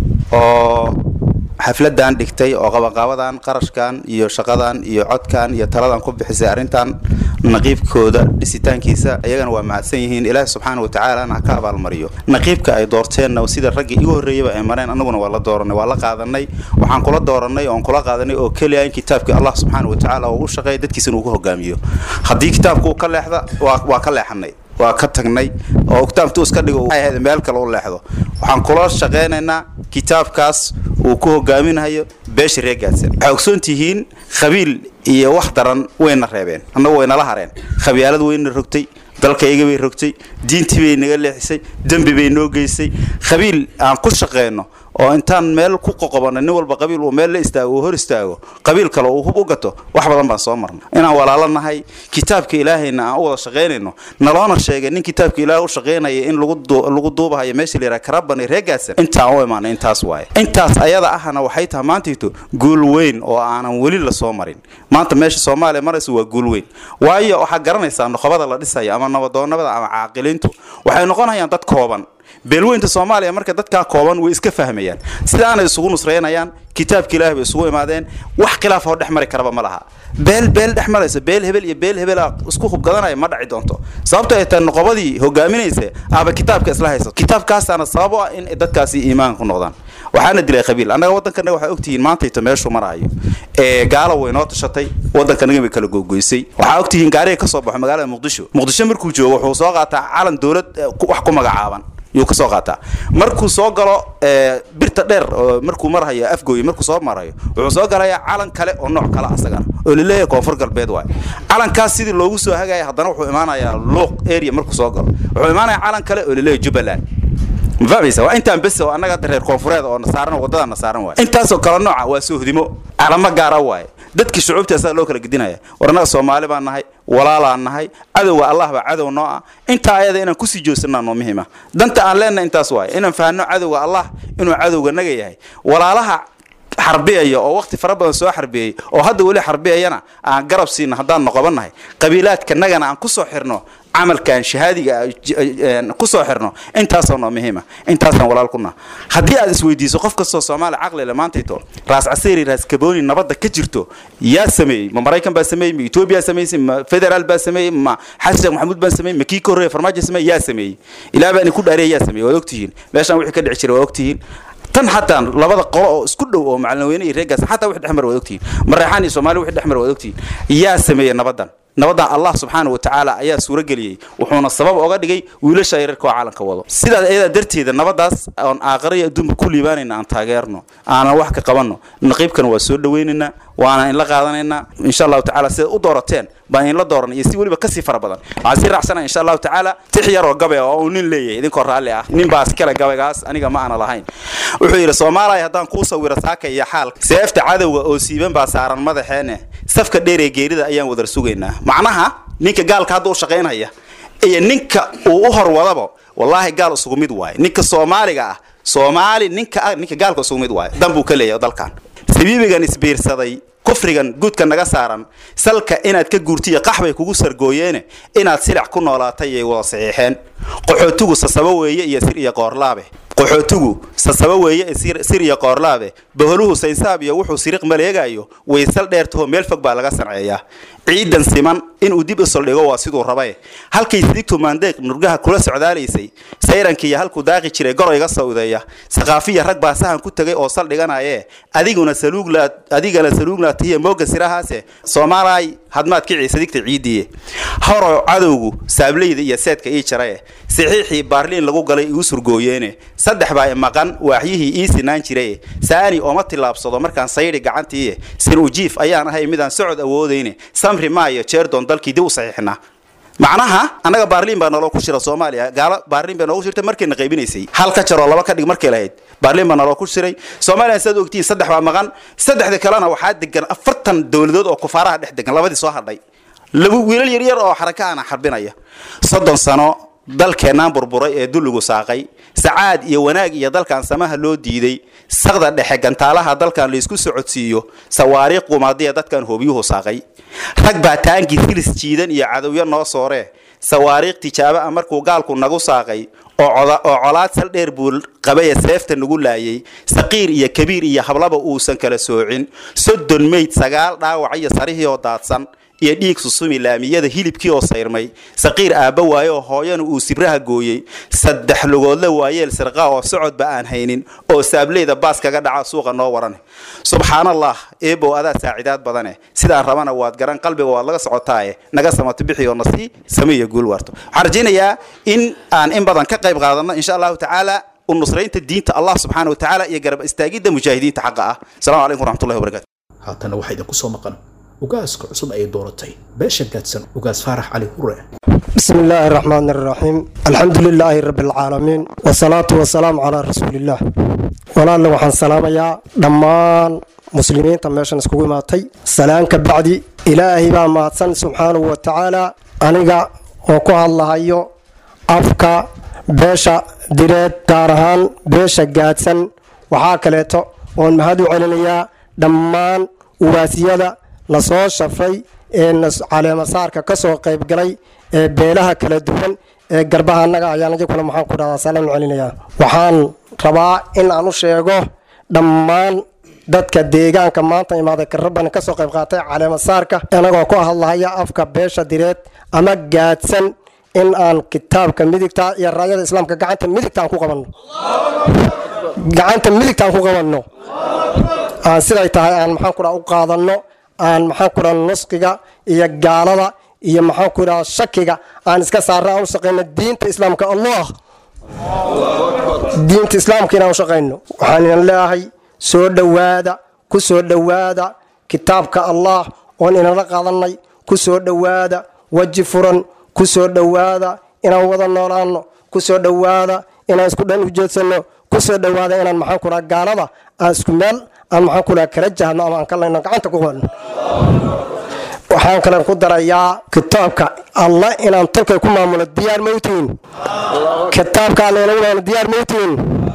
oo xafladan dhigtay oo qabanqaabadan qarashkan iyo shaqadan iyo codkan iyo taladan ku bixisay arrintan naqiibkooda dhisitaankiisa iyagana waa mahadsan yihiin ilaahi subxaana watacaalana ha ka abaalmariyo naqiibka ay doorteenna sida raggii igu horreeyaba ay mareen annaguna waa la dooranay waa la qaadanay waxaan kula dooranay oon kula qaadanay oo keliya in kitaabkii allah subxaana watacaala uu u shaqeeya dadkiisana uu ku hogaamiyo haddii kitaabku uu ka leexda waa waa ka leexanay waa ka tagnay oo kitaabtu iska dhigo waxay ahayd meel kale u leexdo waxaan kula shaqaynaynaa kitaabkaas uu ku hogaaminayo beesha reer gaadsan waxay ogsoon tihiin qabiil iyo wax daran wayna reebeen annagu waynala hareen khabyaalad wayna rogtay dalkayga bay rogtay diintii bay naga leexisay dembi bay noo geysay qabiil aan ku shaqeyno oo intaan meel ku qoqobanno nin walba qabiil uu meel la istaago uu hor istaago qabiil kale uu hub u gato wax badan baan soo marnay inaan walaalo nahay kitaabka ilaahayna aan u wada shaqaynayno naloona sheegay nin kitaabka ilaahay u shaqaynaya in lagu lagu duubahayo meesha la yidhaha karabani reer gaadsan intaan u imaanay intaas waaye intaas ayada ahna waxay tahay maantayto guul weyn oo aanan weli la soo marin maanta meesha soomaaliya maraysa waa guul weyn waayo waxaad garanaysaa noqobada la dhisayo ama nabadoonabada ama caaqiliintu waxay noqonayaan dad kooban beelweynta soomaaliya marka dadkaa kooban way iska fahmayaan sidaanay isugu nusraynayaan kitaabka ilaah bay isugu imaadeen wax khilaaf oo dhex mari karaba ma laha beel beel dhex maraysa beel hebel iyo beel hebel isku hubgadanaya ma dhaci doonto sababto ay tahay noqobadii hogaaminaysa aaba kitaabka isla haysato kitaabkaasaana sabab u ah in dadkaasi iimaanka ku noqdaan waxaana dilay qabiil annaga waddankanaga waxaa ogtihiin maantayto meeshuu maraayo ee gaalo way noo tashatay waddankanaga bay kala googoysay waxaa ogtihiin gaariga ka soo baxo magaalada muqdisho muqdisho markuu joogo wuxuu soo qaataa calan dowlad wax ku magacaaban yuu ka soo qaataa markuu soo galo birta dheer oo markuu marhayo afgooye markuu soo marayo wuxuu soo galayaa calan kale oo nooc kale asagana oo laleeyahay koonfur galbeed waay calankaas sidii loogu soo hagaya haddana wuxuu imaanayaa luuq area markuu soo galo wuxuu imaanayaa calan kale oo laleeyahay jubbaland ma fahmaysa waa intaan bes oo annaga hadda reer koonfureed oo nasaaran wadada nasaaran waay intaasoo kale nooca waa soohdimo calamo gaara waaye dadkii shucuubta asaga loo kala gedinaya war annaga soomaali baan nahay walaalaan nahay cadowga allah baa cadow noo ah intaa ayada inaan kusii joogsanaa noo muhiima danta aan leenahay intaas waaye inaan fahanno cadowga allah inuu cadowga naga yahay walaalaha xarbiyaya oo waqti fara badan soo xarbiyey oo hadda weli xarbiyayana aan garab siina haddaan noqobannahay qabiilaadkanagana aan kusoo xirno camalkan shahaadiga kusoo xirno intaasoo noo muhiima intaasaan walaal kuna haddii aad isweydiiso qof kastoo soomaali caqlile maantayto raas casiri raas kabooni nabadda ka jirto yaa sameeyey ma maraykan baa sameeyey ma etoobiya samaysay ma federaal baa sameeyey ma xasan sheekh maxamuud baa sameeyey ma kii ka horreeya farmaajo sameeyey yaa sameeyey ilaa baan ku dhaariya yaa sameeyey waad ogtihiin meeshaan wixii ka dhici jiray waa ogtihiin tan xataa labada qolo oo isku dhow oo macalin iyo reegaas xataa wix dhexmar waad ogtihiin mareexaan iyo soomaali wix dhexmar waad ogtihiin yaa sameeyey nabadan nabadan allah subxaana wa tacaala ayaa suuro geliyey wuxuuna sabab oga dhigay wiilasha yareerka oo caalanka wado sidaas ayadaa darteeda nabadaas oon aaqariya adduunka ku liibaanayna aan taageerno aanan wax ka qabanno naqiibkana waa soo dhawaynaynaa waana inla qaadanaynaa insha allahu tacala sidaad u doorateen baan inla dooran iyo si weliba kasii fara badan waxaan sii raacsana insha allahu tacaala tix yaroo gabe oo uu nin leeyahay idinkoo raalli ah nin baa iskale gabaygaas aniga ma aana lahayn wuxuu yidhi soomaaliya haddaan kuu sawiro saaka iyo xaalka seefta cadowga oo siiban baa saaran madaxeene safka dheer ee geerida ayaan wadar sugaynaa macnaha ninka gaalka hadda u shaqaynaya iyo ninka uu u horwadaba wallaahi gaal isugu mid waaye ninka soomaaliga ah soomaali ninka ah ninka gaalka isugu mid waaye dan buu ka leeyahay dalkan sabiibigan isbiirsaday kufrigan guudka naga saaran salka inaad ka guurtiyo qaxbay kugu sargooyeene inaad silic ku noolaatay yay wada saxiixeen qaxootigu sasabo weeye iyo sir iyo qoorlaabe qaxootigu sasabo weeye ee sir iyo qoorlaabe baholuhu saynsaab iyo wuxuu siriq maleegayo waysal dheertaho meel fog baa laga sanceeyaa ciidan siman inuu dib isol dhigo waa siduu rabae halkay sidigtu maandeeq nurgaha kula socdaalaysay sayrankiiyo halkuu daaqi jiray goroyga sawdeeya saqaafiya rag baa sahan ku tegay oo sal dhiganaye adiguna saluugla adigana saluuglaatihiya mooga sirahaase soomaalay hadmaad kicii sadigta ciidiye horo cadowgu saableyda iyo seedka ii jarae saxiixii baarliin lagu galay igu surgooyeene saddex baa maqan waaxyihii ii sinaan jirae saani ooma tillaabsado markaan saydhi gacantiiye sin ujiif ayaan ahay midaan socod awoodayne samri maayo jeerdoon dalkii dib u saxiixnaa macnaha annaga baarliin baa naloo ku shira soomaaliya gaalo baarliin baa noogu shirtay markayna qaybinaysay hal ka jaroo laba ka dhig markay lahayd baarliin baa naloo ku shiray soomaaliya sidaad ogtihiin saddex baa maqan saddexda kalena waxaa degan afartan dowladood oo kufaaraha dhex degan labadii soo hadhay laba wiilal yaryar oo xarakaana xarbinaya soddon sano dalkeenaan burburay ee dulligu saaqay sacaad iyo wanaag iyo dalkan samaha loo diiday saqda dhexe gantaalaha dalkan laysku socodsiiyo sawaariikh qumaadiya dadkan hoobiyuhu saaqay rag baa taankii silis jiidan iyo cadowyo noo sooree sawaariikh tijaabo ah markuu gaalku nagu saaqay oo colaad sal dheer buu qabaya seefta nagu laayay saqiir iyo kabiir iyo hablaba uusan kala soocin soddon meyd sagaal dhaawac iyo sarihii oo daadsan iyo dhiig susumi laamiyada hilibkii oo sayrmay saqiir aabba waaye oo hooyana uu sibraha gooyey saddex lugoodle waayeel sirqaa oo socodba aan haynin oo saableyda baas kaga dhaca suuqa noo warane subxaanallah eebow adaa saacidaad badane sidaan rabana waad garan qalbiga waad laga socotaaye naga samato bixi oo nasii sameeya guul waarto waxaan rajaynayaa in aan in badan ka qayb qaadanno insha allahu tacaala unusraynta diinta allah subxaana wa tacaala iyo garab istaagidda mujaahidiinta xaqa ah asalamu calaykum waraxmatullahi wabarakatu haatana waxaa idinku soo maqan ugaaska cusub ay dooratay beesha gaadsan ugaas faarax cali hure بسم الله الرحمن الرحيم الحمد لله رب العالمين والصلاة والسلام على رسول الله walaalla waxaan salaamayaa dhammaan muslimiinta meeshan iskugu imaatay salaan ka bacdi ilaahay baa mahadsan subxaanahu wa tacaala aniga oo ku hadlahayo afka beesha direed gaar ahaan beesha gaadsan waxaa kaleeto oon mahad u celinayaa dhammaan uwaasiyada lasoo shafray ee caleemasaarka ka soo qayb galay ee beelaha kala duwan ee garbaha annaga ayaan iyaguna maxaan ku dhahdaa salaan u celinayaa waxaan rabaa in aan u sheego dhammaan dadka deegaanka maanta imaaday karabani ka soo qayb qaatay caleemasaarka anagoo ku hadlahaya afka beesha direed ama gaadsan in aan kitaabka midigta iyo raayada islaamka gacanta midigta aan ku qabanno gacanta midigta aan ku qabanno aan siday tahay aan maxaan ku dhaha u qaadanno aan maxaan ku dhaha nusqiga iyo gaalada iyo maxaan ku dhaha shakiga aan iska saarno aan u shaqayno diinta islaamka allah diinta islaamka inaan u shaqayno waxaan inan leeyahay soo dhowaada ku soo dhowaada kitaabka allah oon inala qaadanay ku soo dhowaada weji furan ku soo dhowaada inaan wada noolaano ku soo dhowaada inaan isku dhan ujeedsanno ku soo dhowaada inaan maxaan ku dhaha gaalada aan isku meel aan maxaan ku dhaha kala jahno ama aan ka layno gacanta ku qabanno waxaan kalen ku darayaa kitaabka allah inaan tolkay ku maamulo diyaar mawtiin kitaabka alla inaan maamulo diyaar mawtiin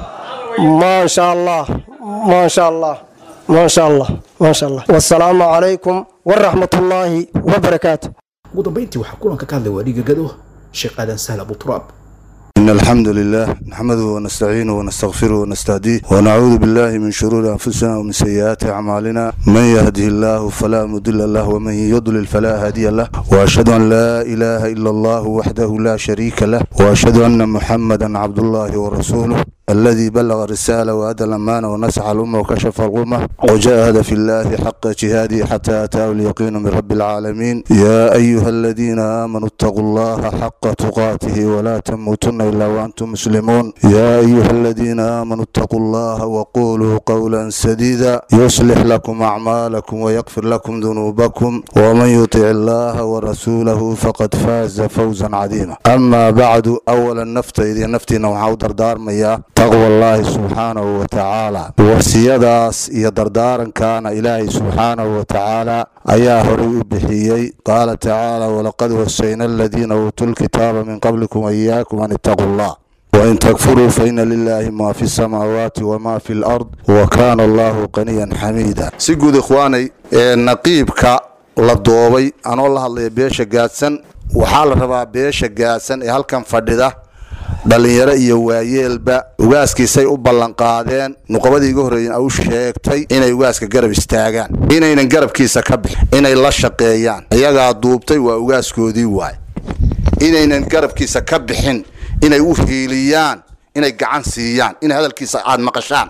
maasha allah maasha allah maasha allah maasha allah wasalaamu calaykum waraxmatullaahi wabarakaatu ugu dambayntii waxaa kulanka ka hadlay waadhiga gado sheekh aadan sahl abu turaab إن الحمد لله نحمده ونستعينه ونستغفره ونستهديه ونعوذ بالله من شرور أنفسنا ومن سيئات أعمالنا من يهده الله فلا مضل له ومن يضلل فلا هادي له وأشهد أن لا إله إلا الله وحده لا شريك له وأشهد أن محمدا عبد الله ورسوله الذي بلغ الرسالة وأدى الأمانة ونسح الأمة وكشف الغمة وجاهد في الله حق جهاده حتى أتاه اليقين من رب العالمين يا أيها الذين آمنوا اتقوا الله حق تقاته ولا تموتن إلا وأنتم مسلمون يا أيها الذين آمنوا اتقوا الله وقولوا قولا سديدا يصلح لكم أعمالكم ويغفر لكم ذنوبكم ومن يطع الله ورسوله فقد فاز فوزا عظيما أما بعد أولا نفت إذا نفتنا وحاودر دار مياه taqwa allaahi subxaanahu wa tacaala wasiyadaas iyo dardaarankaana ilaahay subxaanahu wa tacaala ayaa horay u bixiyey qaala tacaala walaqad wasayna aladiina uutuu lkitaaba min qablikum waiyaakum an ittaquu allah wain takfuruu faina lilaahi maa fi samaawaati wamaa fi lard wa kaana allahu qaniyan xamiida si guud ikhwaanay ee naqiibka la doobay anoo la hadlaya beesha gaadsan waxaa la rabaa beesha gaadsan ee halkan fadhida dhallinyaro iyo waayeelba ugaaskiisay u ballanqaadeen nuqabadii iga horreeyen au sheegtay inay ugaaska garab istaagaan inaynan garabkiisa ka bixin inay la shaqeeyaan iyagaa duubtay waa ugaaskoodii waay inaynan garabkiisa ka bixin inay u hiiliyaan inay gacan siiyaan inay hadalkiisa aad maqashaan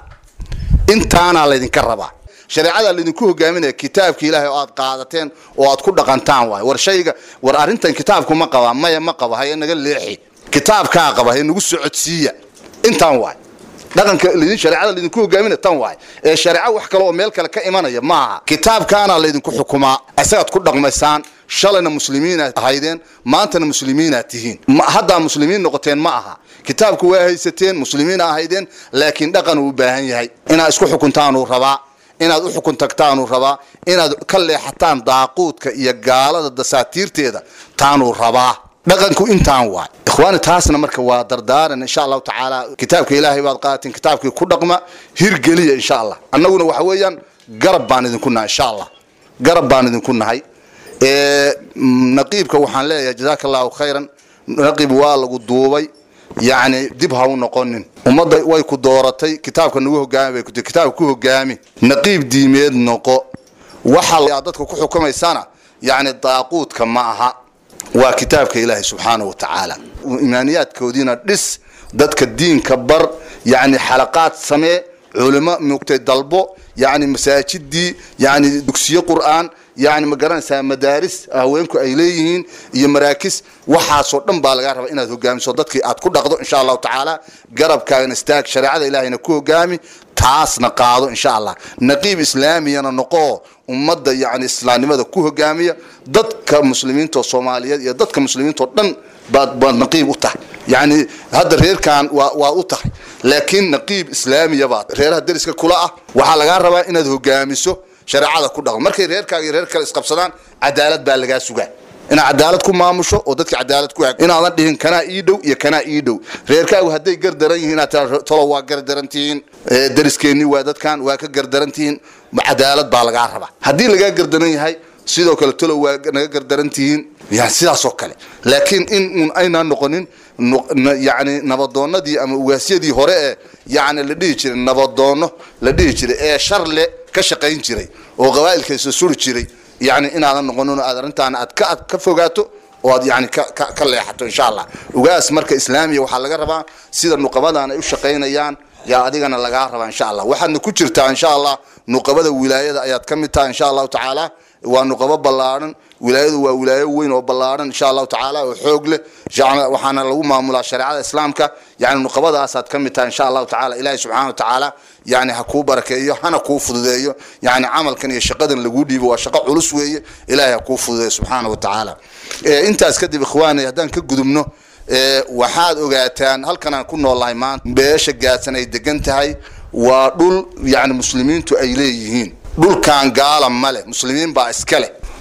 intaanaa laydinka rabaa shareecadaa laydinku hogaaminaya kitaabka ilaahay oo aad qaadateen oo aad ku dhaqantaan waay war shayga war arrintan kitaabku ma qabaa maya ma qaba haye naga leexi kitaabkaa qaba he nagu socodsiiya intaan waay dhaqanka lidin shareecada laydinku hogaaminaya tan waay ee shareeco wax kale oo meel kale ka imanaya maaha kitaabkaana laydinku xukumaa isagaad ku dhaqmaysaan shalayna muslimiinaad ahaydeen maantana muslimiinaad tihiin haddaa muslimiin noqoteen ma aha kitaabku waa haysateen muslimiin ahaydeen laakiin dhaqan uu u baahan yahay inaad isku xukuntaanuu rabaa inaad u xukun tagtaanuu rabaa inaad ka leexataan daaquudka iyo gaalada dasaatiirteeda taanuu rabaa dhaqanku intaan waay ikhwaani taasna marka waa dardaaran insha allahu tacaala kitaabka ilaahay baad qaateen kitaabkii ku dhaqma hirgeliya insha allah annaguna waxa weeyaan garab baan idinku nahay insha allah garab baan idinku nahay naqiibka waxaan leeyahay jazaaka allahu khayran naqiib waa lagu duubay yacni dib ha u noqonin ummadda way ku dooratay kitaabka nagu hogaami bay ku tii kitaabka ku hogaami naqiib diimeed noqo waxa aad dadka ku xukumaysana yacni daaquudka ma aha waa kitaabka ilaahay subxaanahu wa tacaala imaaniyaadkoodiina dhis dadka diinka bar yacni xalaqaad samee culimo mugtay dalbo yacni masaajidii yacni dugsiyo qur'aan yacni ma garanaysaa madaaris haweenku ay leeyihiin iyo maraakis waxaasoo dhan baa lagaa rabaa inaad hogaamiso dadkii aad ku dhaqdo insha allahu tacaala garabkaagana istaag shareecada ilaahayna ku hogaami taasna qaado insha allah naqiib islaamiyana noqoo ummadda yacni islaamnimada ku hogaamiya dadka muslimiinta soomaaliyeed iyo dadka muslimiintao dhan baad baad naqiib u tahay yacni hadda reerkan waa waa u tahay laakiin naqiib islaamiya baad reeraha deriska kula ah waxaa lagaa rabaa inaad hogaamiso shareecada ku dhaqmo markay reerkaaga iyo reer kale isqabsadaan cadaalad baa lagaa sugaa inaad cadaalad ku maamusho oo dadka cadaalad ku hag inaadan dhihin kanaa ii dhow iyo kanaa ii dhow reerkaagu hadday gardaran yihiin inaad tiraa tolo waa gardaran tihiin dariskeenni waa dadkan waa ka gardaran tihiin cadaalad baa lagaa rabaa haddii lagaa gardaran yahay sidoo kale tolo waa naga gardaran tihiin yani sidaasoo kale laakiin in un aynaan noqonin yani nabadoonadii ama ugaasyadii hore ee yani la dhihi jiray nabadoono la dhihi jiray ee sharle ka shaqayn jiray oo qabaa'ilkaysa suri jiray yani inaadan noqonin aad arrintaana aad ka ka fogaato oo aad yani ka ka ka leexato insha allah ugaas marka islaamiya waxaa laga rabaa sida nuqabadan ay u shaqaynayaan yaa adigana lagaa rabaa insha allah waxaadna ku jirtaa insha allah nuqabada wilaayada ayaad ka mid tahay insha allahu tacaala waa nuqabo ballaadhan wilaayadu waa wilaayo weyn oo ballaadhan insha allahu tacaala oo xoog leh waxaana lagu maamulaa shareecada islaamka yani nuqabadaasaad ka mid tahay insha allahu tacaala ilaahay subxaana wa tacaala yani ha kuu barakeeyo hana kuu fududeeyo yani camalkan iyo shaqadan laguu dhiibo waa shaqo culus weeye ilaahay ha kuu fududeeyo subxaana wa tacaala intaas kadib ikhwaani haddaan ka gudubno waxaad ogaataan halkan aan ku noolahay maanta beesha gaadsan ay degan tahay waa dhul yani muslimiintu ay leeyihiin dhulkan gaala male muslimiin baa iska leh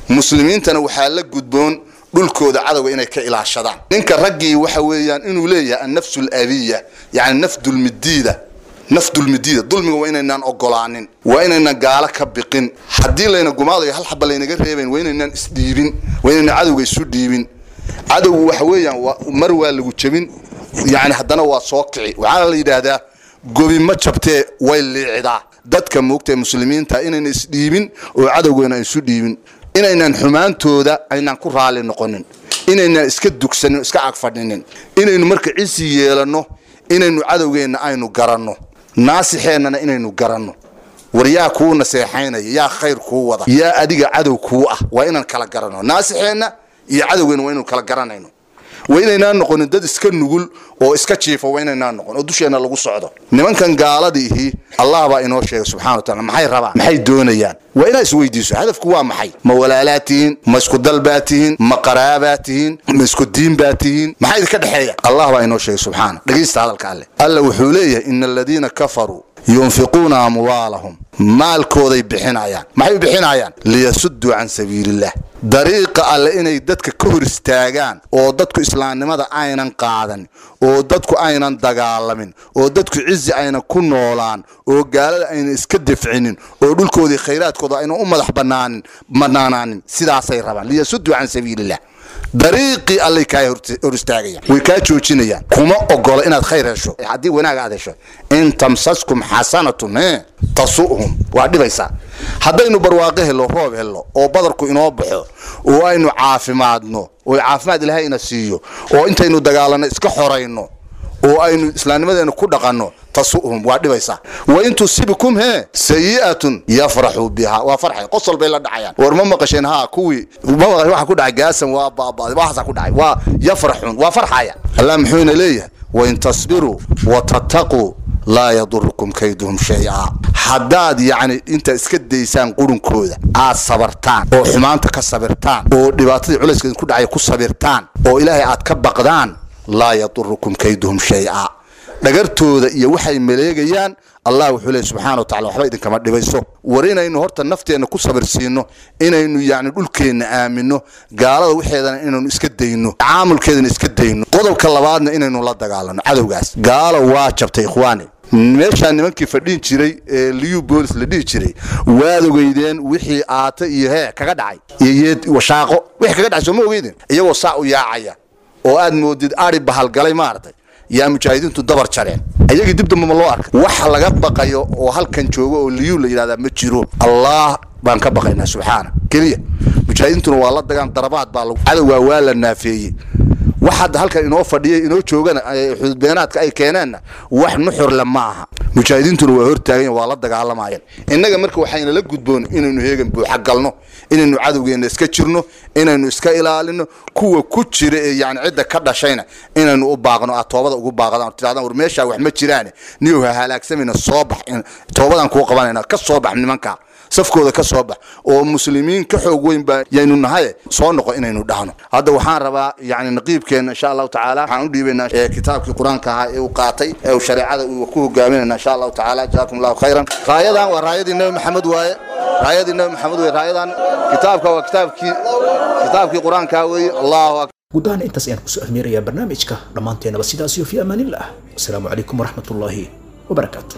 muslimiintana waxaa la gudboon dhulkooda cadowga inay ka ilaashadaan ninka raggii waxa weeyaan inuu leeyahay annafsu alabiya yacni nafdulmidiida nafdulmidiida dulmiga waa inaynaan ogolaanin waa inaynaan gaalo ka biqin haddii layna gumaadayo hal xaba laynaga reebayn waa inaynaan isdhiibin waa inaynaan cadowga isu dhiibin cadowgu waxa weeyaan mar waa lagu jebin yacni haddana waa soo kici waxaana la yidhaahdaa gobi ma jabtee way liicidaa dadka moogtae muslimiinta inayna isdhiibin oo cadowgeena isu dhiibin inaynaan xumaantooda aynaan ku raali noqonin inaynaan iska dugsanin iska agfadhinin inaynu marka cisi yeelanno inaynu cadowgeenna aynu garanno naasixeennana inaynu garanno war yaa kuu naseexaynaya yaa khayr kuu wada yaa adiga cadow kuu ah waa inaan kala garanno naasixeenna iyo cadowgeenna waa inaynu kala garanayno waa inaynaan noqonin dad iska nugul oo iska jiifa waa inaynaan noqon oo dusheenna lagu socdo nimankan gaaladiihi allah baa inoo sheegay subxana wa taala maxay rabaan maxay doonayaan waa inaa isweydiiso hadafku waa maxay ma walaalaad tihiin ma isku dal baa tihiin ma qaraabaad tihiin ma isku diin baa tihiin maxaa idinka dhexeeya allah baa inoo sheegay subxaana dhegaysta hadalka alle alla wuxuu leeyahay ina aladiina kafaruu yunfiquuna amwaalahum maalkooday bixinayaan maxay u bixinayaan liyasuduu can sabiiliillah dariiqa alle inay dadka ka hor istaagaan oo dadku islaamnimada aynan qaadan oo dadku aynan dagaalamin oo dadku cizi aynan ku noolaan oo gaalada aynan iska dafcinin oo dhulkoodii khayraadkooda aynan u madax banaanin banaanaanin sidaasay rabaan liyasuduu can sabiiliillah dariiqii allay kaa hor istaagayaan way kaa joojinayaan kuma ogola inaad khayr hesho haddii wanaag aad hesho in tamsaskum xasanatun e tasu'hum waa dhibaysaa haddaynu barwaaqo helo roob helo oo badarku inoo baxo oo aynu caafimaadno oo caafimaad ilaahay ina siiyo oo intaynu dagaalanno iska xorayno oo aynu islaamnimadeena ku dhaqanno tasu'hum waa dhibaysaa wa in tusibikum he sayi'atun yafraxuu biha waa farxay qosol bay la dhacayaan war ma maqasheen haa kuwii ma maqasheen waxa ku dhacay gaasan waa baabaaday waxaasa ku dhacay waa yafraxuun waa farxaya allah muxuuna leeyahay wain tasbiruu watattaquu laa yadurukum kayduhum shay-a haddaad yacni intaad iska daysaan qurunkooda aad sabartaan oo xumaanta ka sabirtaan oo dhibaatadii culayska idinku dhacay ku sabirtaan oo ilaahay aad ka baqdaan laa yadurukum kayduhum shay-a dhagartooda iyo waxay maleegayaan allah wuxuu leey subxana wa tacala waxba idinkama dhibayso war inaynu horta nafteenna ku sabirsiinno inaynu yacni dhulkeenna aamino gaalada waxeedana inaynu iska dayno tacaamulkeedana iska dayno qodobka labaadna inaynu la dagaalano cadowgaas gaalo waa jabtay ikhwaani meeshaa nimankii fadhiin jiray ee liu boolis la dhihi jiray waad ogeydeen wixii aata iyo hee kaga dhacay iyo yeed washaaqo wixii kaga dhacay soo ma ogeydeen iyagoo saa u yaacaya oo aad moodid ari bahalgalay maaragtay yaa mujaahidiintu dabar jareen ayagii dib damba ma loo arkay wax laga baqayo oo halkan joogo oo liyuu la yidhahdaa ma jiro allah baan ka baqaynaa subxaana keliya mujaahidiintuna waa la dagaan darabaad baa lagu cadowgaa waa la naafeeyey wax hadda halkan inoo fadhiya inoo joogana xududbeenaadka ay keeneenna wax nuxurle ma aha mujaahidiintuna waa hortaagayen waa la dagaalamayeen innaga marka waxayna la gudboon inaynu heegan buuxa galno inaynu cadowgeenna iska jirno inaynu iska ilaalino kuwa ku jira ee yani cidda ka dhashayna inaynu u baaqno aad toobada ugu baaqdaan tirahdaan war meeshaa wax ma jiraane niyow ha halaagsamayna soo bax toobadan kuu qabanayna ka soo bax nimanka safkooda ka soo bax oo muslimiin ka xoog weyn baa yaynu nahaye soo noqo inaynu dhahno hadda waxaan rabaa yani naqiibkeenna insha allahu tacaala waxaan u dhiibaynaa kitaabkii qur-aanka ahaa ee uu qaatay ee uu shareecada uu ku hogaaminayna insha allahu tacaala jazaakum allahu khayran raayadan waa raayadii nabi maxamed waaye raayadii nabi maxamed waaye raayadan kitaabka waa kitaabkii kitaabkii qur-aanka weeye allahu akbar guud ahaan intaas ayaan kusoo ahmeerayaa barnaamijka dhammaanteenaba sidaas iyo fi amaanillah wasalaamu calaykum waraxmat ullaahi wabarakaatu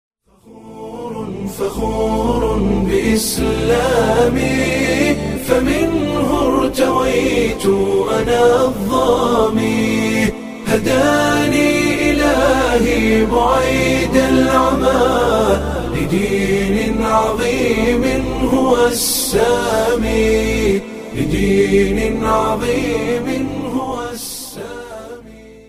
فخور بإسلامي فمنه ارتويت أنا الظامي هداني إلهي بعيد العمى لدين عظيم هو السامي لدين عظيم